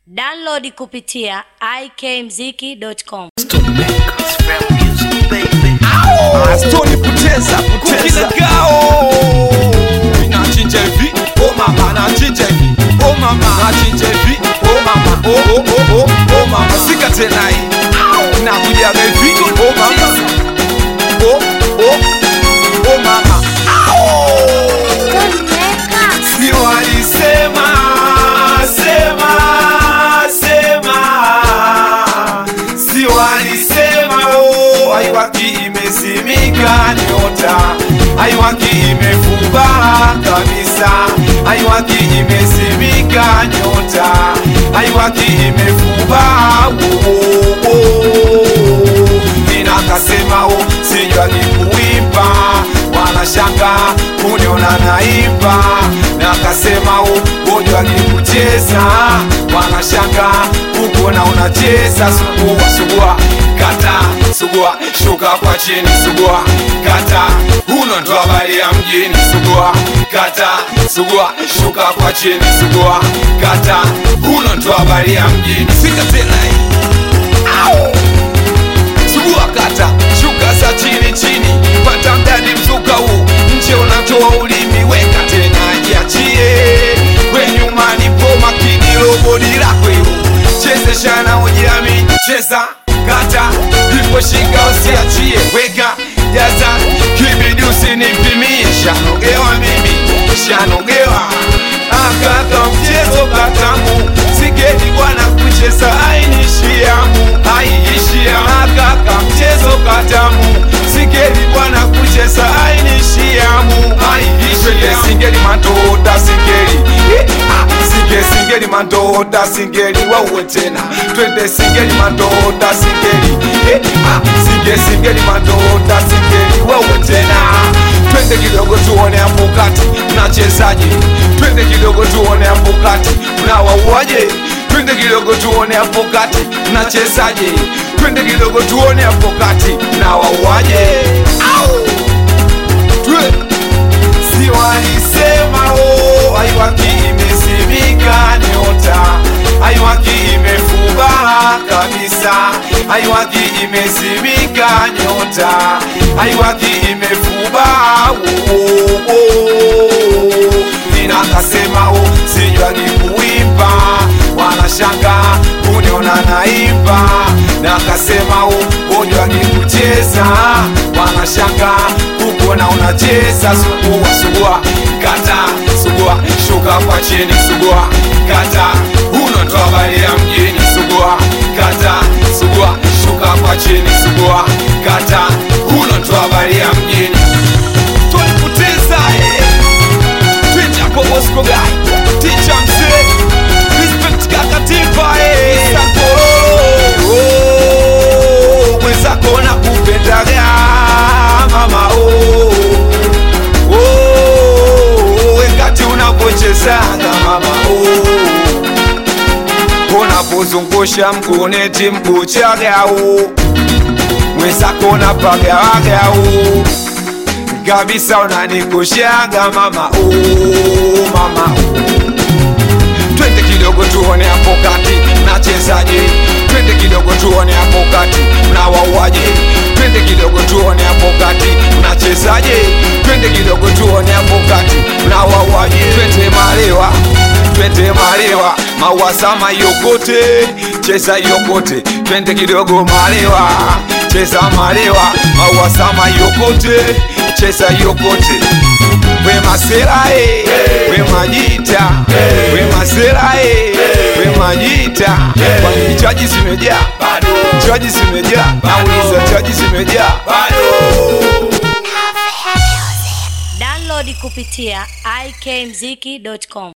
Download kupitia ikmziki.com. Stoni kuteza kuteza Gao Nachinja hivi Oh mama Nachinja hivi Oh mama Nachinja hivi Oh mama Oh oh oh oh Oh mama Sika tena hii Nakuja hivi Oh mama Oh oh Oh mama Si walisema Sema Sema Si walisema oh Aiwaki imesimika nyota Aiwaki imefuba kabisa Aiwaki imesimika nyota Aiwaki imefuba oh, oh, oh. Ninakasema oh sijua ni kuimba Wala shanga kuniona naimba Nakasema oh ngojwa ni kucheza Wala shanga kukuona unacheza Sugua sugua kata sugua shuka kwa chini sugua kata huno ndo habari ya mjini sugua kata sugua shuka kwa chini sugua kata huno ndo habari ya mjini sika tena hii Au! sugua kata shuka za chini chini pata mdani mzuka huu nje unatoa ulimi weka tena jiachie we nyumani po makini lobodi lako hilo chezeshana ujiamini cheza kata ipo shika usiachie weka jaza kibidi usinipimie shanogewa mimi shanogewa akaka mchezo katamu sigedi bwana kucheza ainishiamu aiishia akaka mchezo katamu sigedi bwana kucheza ainishiamu aiishia singeli matoda singeli Eh, ah, singe singeli matoda singeli wauwe tena twende singeli matoda singeli Eh, ah, singe singeli matoda singeli wauwe tena twende kidogo tuone hapo kati mnachezaje twende kidogo tuone hapo kati mnawauaje twende kidogo tuone hapo kati mnachezaje twende kidogo tuone hapo kati mnawauaje au twe si walisema oh, aiwaki imesimika nyota aiwaki imefuba kabisa aiwaki imesimika nyota aiwaki imefuba oh, oh, oh. ninakasema oh, sijwagi kuimba wanashanga kuniona naimba nakasema oh, ojwagi kucheza wanashanga kukuona unacheza sugua sugua kata sugua shuka kwa chini sugua kata huno ndo habari ya mjini sugua kata sugua shuka kwa chini sugua kata huno ndo habari ya mjini tulipoteza eh. Twitch hapo Bosco guy Teacher mzee Respect kaka tipa eh Sankororo Oh Mwenzako nakupendaga Mama oh Oh Wakati unapochezaga mama oh Unapozungusha mkuneti mkuchagau Mwenzako napagawagau kabisa unanikoshaga mama oh, mama oh. twende kidogo tuone hapo kati mnachezaje twende kidogo tuone hapo kati mnawauaje twende kidogo tuone hapo kati mnachezaje twende kidogo tuone hapo kati mnawauaje twende malewa twende malewa mauasama yokote cheza yokote twende kidogo malewa cheza malewa mauasama yokote cheza yokote we masera e we majita we masera e we majita kwani chaji zimejaa chaji zimejaa nauliza chaji zimejaa Download kupitia ikmziki.com.